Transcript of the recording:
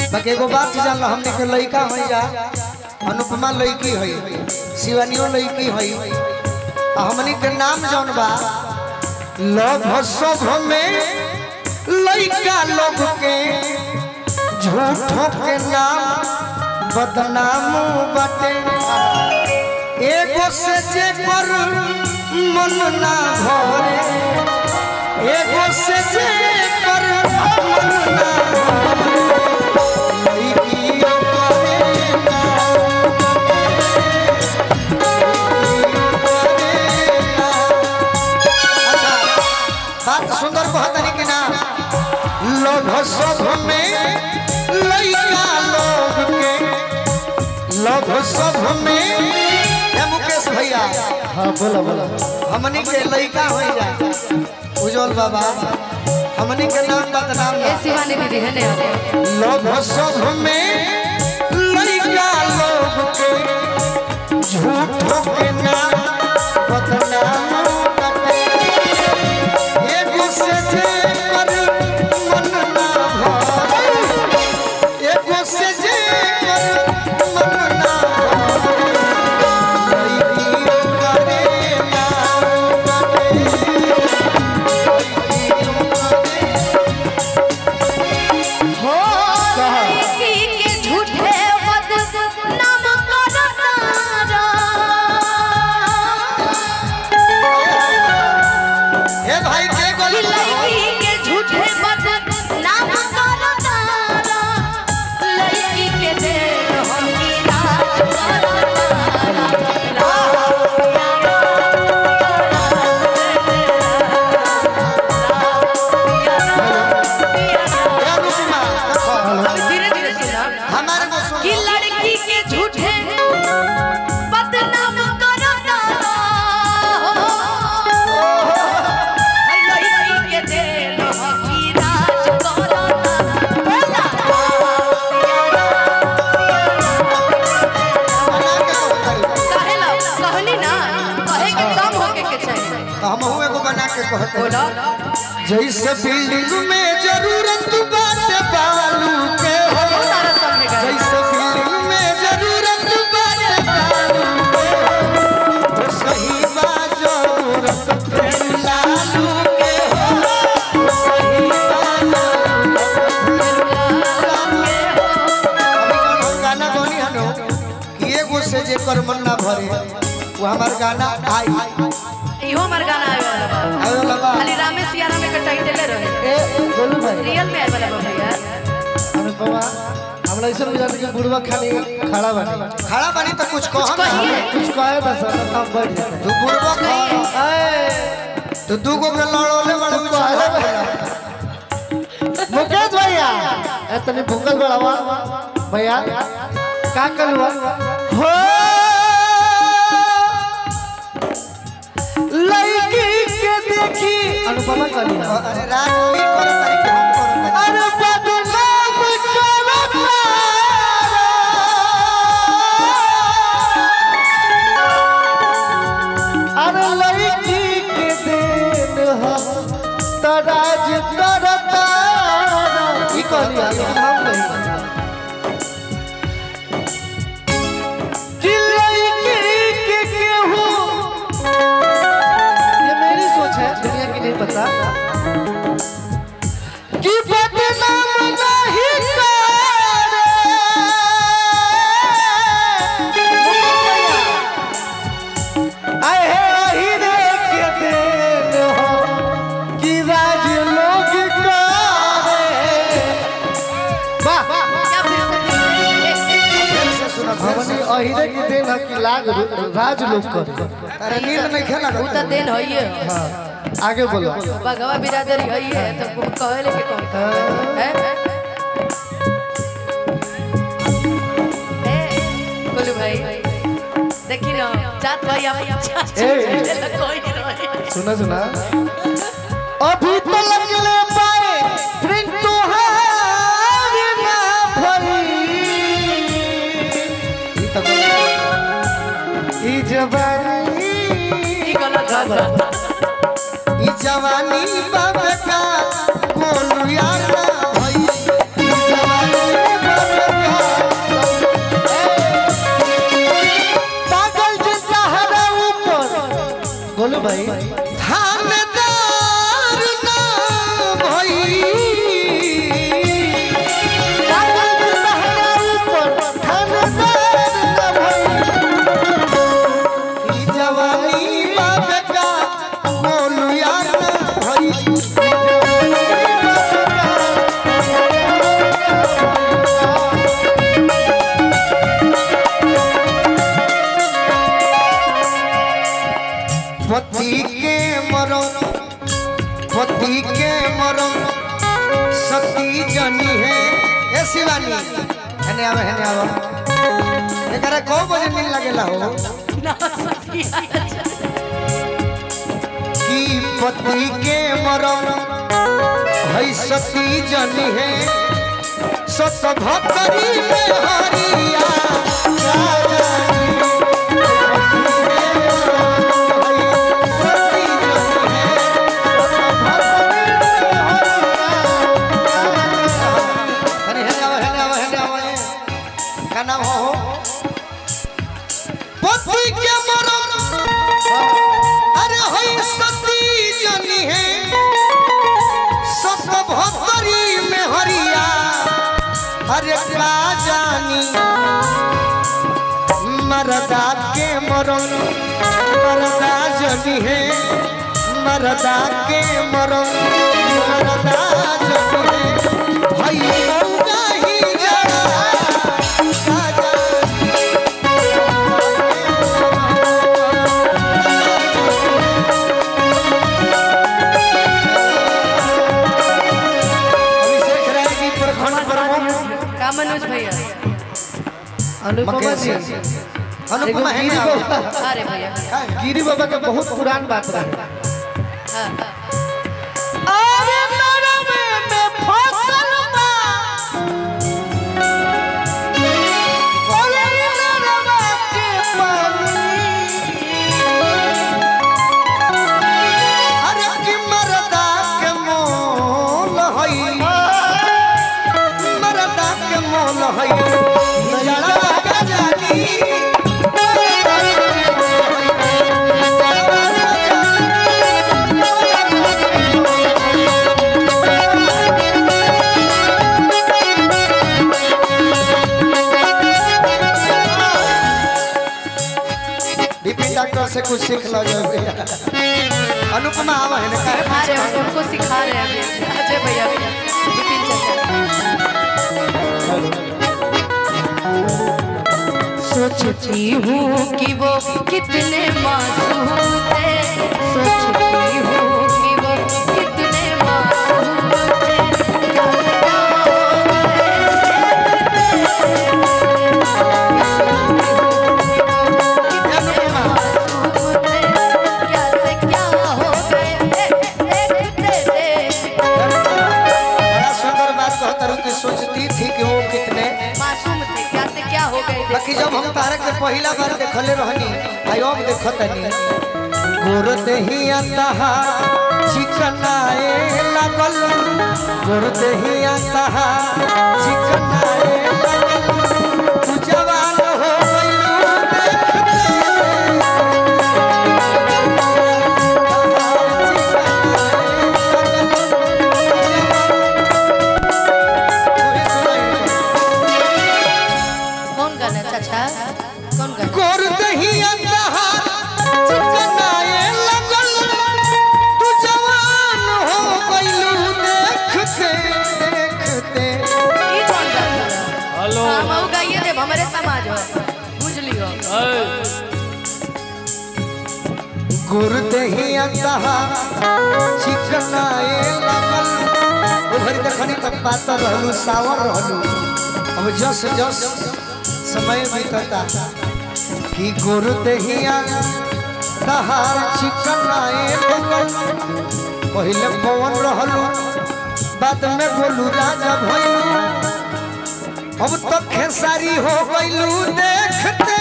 बाकी एगो बात जान हमने के लड़का हो जा अनुपमा लड़की है शिवानियो लड़की है आ हमनी के नाम जौन बा लव सब में लड़का लोग के झूठों के नाम बदनाम बाटे एगो से जे पर मन ना भरे एगो से जे पर मन ना भरे लइकियो करे ना करे ना। अच्छा, बात सुंदर कहतनी कि ना लोभ सब में लइका लोग के लोभ सब में हे मुकेश भैया हाँ बोला बोला हमनी के लइका हो जा उज्जवल बाबा हमनी के नाम बदनाम ए ना शिवानी दीदी है ने लोभ सब में लइका लोग के झूठों के नाम बदनाम करते एगो से जे पर मन ना भरे एगो से जे पर मन ना भरे लइकियो करे ना हो लड़की के झूठे बदनाम करतारा हे भाई के गोली लड़की के झूठे बदनाम करतारा लड़की के दे होगी राज धीरे धीरे सुना हमारे को सुन कि लड़की के झूठे बदनाम करता है लड़की के दिल की राज करता बोला कहे ला कहनी ना कहे के कम होके के चाहिए तो हम हूँ एगो बना के कहते बोला जैसे बिल्डिंग में जरूरत बाटे बालू के हो बहुत सारा सब में गए जैसे बिल्डिंग में जरूरत बाटे बालू के हो तो सही बा जरूरत फिर लालू के हो तो सही बा जरूरत फिर अभी जौन हम गाना गौनी हनो कि एगो से जे कर मन ना भरे वो हमार गाना आई इहो हमार गाना आवे वाला बा आवे वाला बा खाली रामे सिया रामे के टाइटल रहे ए गोलू भाई रियल में आवे वाला बा भैया अनुपमा हमरा ऐसा बुझाता कि बुढ़वा खाली खड़ा बने खड़ा बनी तो कुछ कहो ना कहिए कुछ कहे ना सर हम बैठ जाते तू बुढ़बा खा ए तो दू गो के लड़ोले बड़े उछाला मुकेश भैया ए तनी भूखल बड़ावा भैया का कलवा हो लड़की के देखी अनुपमा कलिया अरे रात की करो तारीख हम करो तारीख अरे बदनाम करता अरे लड़की के देन हम तराज करता ई कहलिया लेकिन हम नहीं कि लड़की के केहू ये मेरी सोच है दुनिया की नहीं पता कि बदनाम नहीं करे आए है हीरे के देन हो कि राज लोग करे वाह क्या फिर से सुना हमने अहिरे के देन है कि लाग राज लोग करे अरे नींद नहीं खेला उ त दिन होइए आगे बोलो बगवा बिरादरी होइए तो कुम कहले के कौन है ए कोलू भाई देखी ना जात भाई आप ए। कोई नहीं रहे सुना सुना अभी तो लगले पाए फ्रेंड तोहार ना भई ई तो ई जवानी ई गलत बात ई जवानी बाबे का कोलू यार ना भई ई जवानी बाबे बोलो भाई थानेदार ना भई ई जवानी बाप का बोलुया ना भई पति के मरण पति के मरण सती जनी है ए शिवानी हेने आवे हेने आवा एकरा को बजे नींद लागेला हो ना सखिया कि पति के मरण है सती जनी है सत भक्तरी में हरिया अरे हेने आवा हेने आवा हेने आवा ए। का नाम हो हो? पति के मरण अरे होई सती जनी है सत भक्तरी में हरिया अरे का जानी मरदा के मरण मरदा जनी है मरदा के मरण मरदा जनी है हई मौका ही जड़ा का जानी अभिषेक राय जी प्रखंड प्रमुख का मनोज भैया अनुपमा जी अनुपमा है गिरी ना बाबा अरे भैया गिरी बाबा का बहुत पुरान बात रहे हाँ, हाँ। अरे नरमे में फसल बा अरे नरवा के पानी अरे कि मरदा के मोल हई मरदा के मोल हई जड़ा का जानी विपिन डॉक्टर से कुछ सीख लो जो भैया अनुपमा आवा है ना काहे सिखा रहे हैं उनको सिखा रहे हैं अभी अजय भैया विपिन चाचा सोचती हूँ कि वो कितने मासूम थे सोचती हूँ कि वो कितने मासूम थे क्या क्या अनुपमा क्या से क्या हो गए देखते देखते बड़ा सुंदर बात कहता रहूं कि सोचती थी कि वो कितने मासूम थे क्या से क्या हो गए बाकी जब हम तारक के पहला बार देखले रहनी आई अब देखतनी गोर देहिया तहा चिकनाए लागल गोर देहिया तहा चिकनाए लागल तू जवान हो गइलू देखते कौन गाना चाचा कौन गाना गोर दहिया तहा चिकनाए लागल तू जवान हो गइलू देखते देखते ई कौन गाना हेलो हम ऊ गाइए देव हमारे समाज हो बुझ लियो गोर दहिया तहा चिकनाए लागल ओ भरी देखनी तब पाता रहलू सावर रहलू अब जस जस समय बीतता कि गोर दहिया तहार चिकनाए लागल पहले पवन रहलू बाद में बोलू राजा भइलू अब तो खेसारी हो गइलू देखते